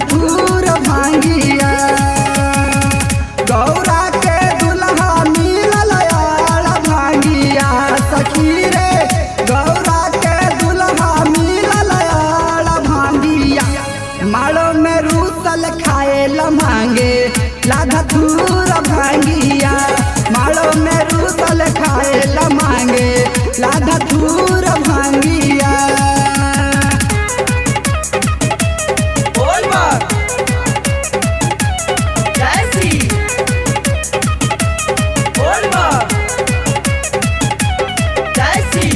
धतूर भांगिया गौरा के दुल्हा मिलल यार भांगिया सखी रे गौरा के दुल्हा मिलल यार भांगिया माड़ो में रूसल खाए ल मांगे ला धतूर भांगिया माड़ो में रूसल खाए ल मांगे ला धतूर भांगिया बोल बात जैसी बोल बात जैसी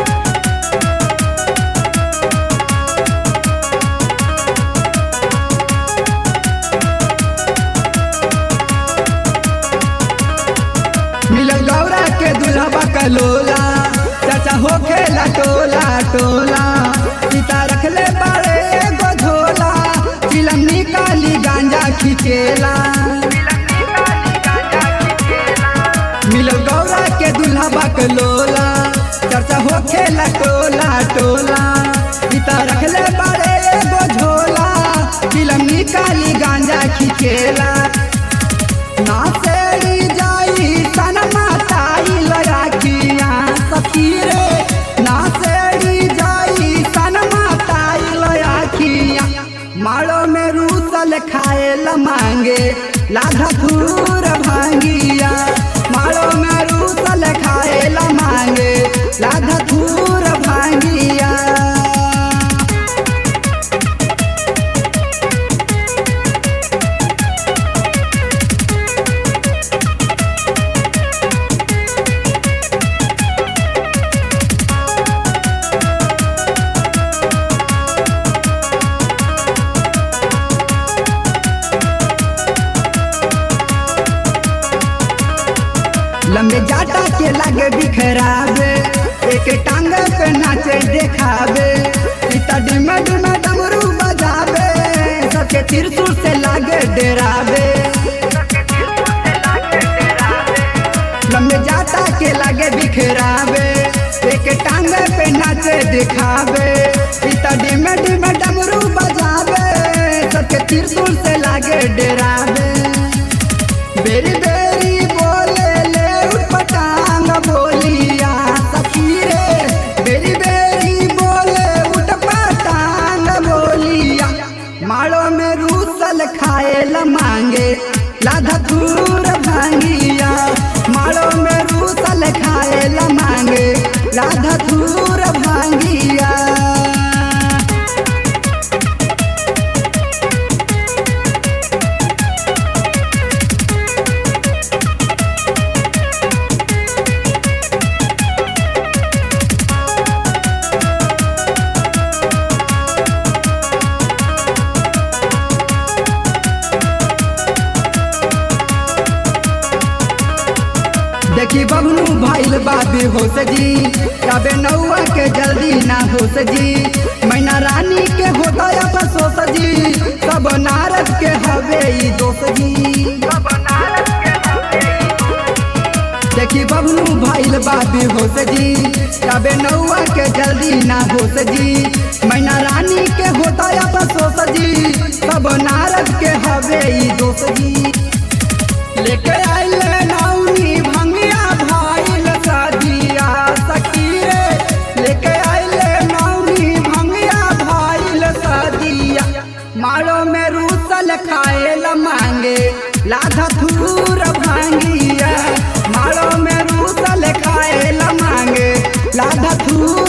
मिलल गौरा के दुल्हबा कलोला चाचा होखे ला टोला टोला पिता रखले बड़े एगो झोला चिलम निकाली गांजा खिचेला मिलल गौरा के दुल्हबा कलोला चाचा होखे ला टोला टोला पिता रखले बड़े एगो झोला चिलम निकाली गांजा खिचेला नाचेड़ी जाई सन माताई लड़ाकिया सखी रे नाचेड़ी जाई सन माताई लड़ाकिया माड़ो में रूसल खाए ल मांगे लाधा धूर भांगिया माड़ो में रूसल खाए ल मांगे लाधा धूर भांगिया लंबे जाटा के लागे बिखरावे एक टांग पे नाचे देखावे पिता डिम डिम डमरू बजावे सबके त्रिशूल से लागे डेरावे लंबे जाटा के लागे बिखरावे एक टांग पे नाचे दिखावे पिता डिम डिम डमरू बजावे सबके त्रिशूल से लागे डेरावे बेरी बेरी बोले ले उठ पटांग बोलिया सखी रे बेरी बेरी बोले उठ पटांग बोलिया माड़ो में रूसल खाए ल मांगे लाधा दूर भांगिया माड़ो में रूसल खाए ल मांगे लाधा दूर भांगिया देखी बबलू भाईल बाबी हो सजी कबे नौआ के जल्दी ना हो सजी मैना रानी के होता बसो सजी सब नारद के हवे ई दोष जी देखी बबलू भाईल बाबी हो सजी कबे नौआ के जल्दी ना हो सजी मैना रानी के होता बसो सजी सब नारद के हवे ई दोष जी लेके आइले नौनी भंगिया भाईल सदिया सखी रे लेके आइले नौनी भंगिया भाईल सदिया मारो में रूसल खाए ल मांगे लाधा थूर भांगिया मारो में रूसल खाए ल मांगे लाधा थूर